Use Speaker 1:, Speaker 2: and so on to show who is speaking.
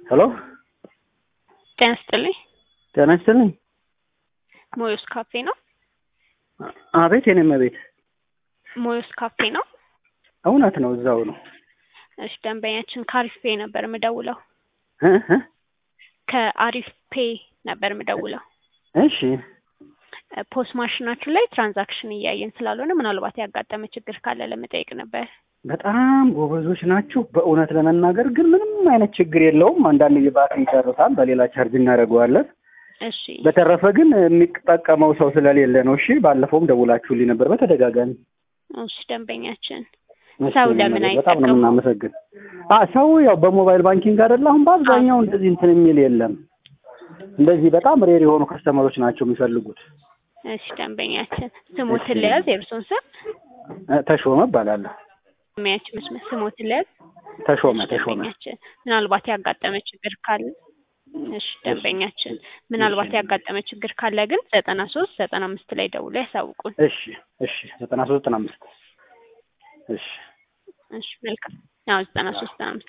Speaker 1: ሄሎ
Speaker 2: ጤና ይስጥልኝ።
Speaker 1: ጤና ይስጥልኝ።
Speaker 2: ሞዮስ ካፌ ነው?
Speaker 1: አቤት፣ የኔም ቤት
Speaker 2: ሞዮስ ካፌ ነው?
Speaker 1: እውነት ነው፣ እዛው ነው።
Speaker 2: እሺ፣ ደንበኛችን ከአሪፍ ፔ ነበር የምደውለው።
Speaker 1: እ እ
Speaker 2: ከአሪፍ ፔ ነበር የምደውለው።
Speaker 1: እሺ፣
Speaker 2: ፖስ ማሽናችሁ ላይ ትራንዛክሽን እያየን ስላልሆነ ምናልባት ያጋጠመ ችግር ካለ ለመጠየቅ ነበር።
Speaker 1: በጣም ጎበዞች ናችሁ። በእውነት ለመናገር ግን ምንም አይነት ችግር የለውም። አንዳንድ የባትሪ ይጨርሳል፣ በሌላ ቻርጅ እናደርገዋለን።
Speaker 2: እሺ፣
Speaker 1: በተረፈ ግን የሚጠቀመው ሰው ስለሌለ ነው። እሺ፣ ባለፈውም ደውላችሁልኝ ነበር በተደጋጋሚ።
Speaker 2: እሺ ደንበኛችን
Speaker 1: እሺ፣
Speaker 2: ሰው
Speaker 1: እኔ
Speaker 2: ለምን
Speaker 1: ማለት በጣም ነው
Speaker 2: አይጠቀሙም?
Speaker 1: የምናመሰግን። አ ሰው ያው በሞባይል ባንኪንግ አይደለ አሁን በአብዛኛው እንደዚህ እንትን የሚል የለም። እንደዚህ በጣም ሬር የሆኑ ከስተመሮች ናቸው የሚፈልጉት።
Speaker 2: እሺ ደንበኛችን ስሞትን ለያዝ የእርሶን ስም
Speaker 1: እ ተሾመ እባላለሁ።
Speaker 2: ደንበኛችን መስመር ስሞትን ለያዝ
Speaker 1: ተሾመ
Speaker 2: እሺ
Speaker 1: ተሾመ
Speaker 2: ደንበኛችን ምናልባት ያጋጠመ ችግር ካለ እሺ ደንበኛችን ምናልባት ያጋጠመ ችግር ካለ ግን ዘጠና ሶስት ዘጠና አምስት ላይ ደውሎ ያሳውቁን።
Speaker 1: እሺ እሺ ዘጠና ሶስት ዘጠና አምስት እሺ
Speaker 2: እሺ መልካም። አዎ ዘጠና ሶስት ዘጠና አምስት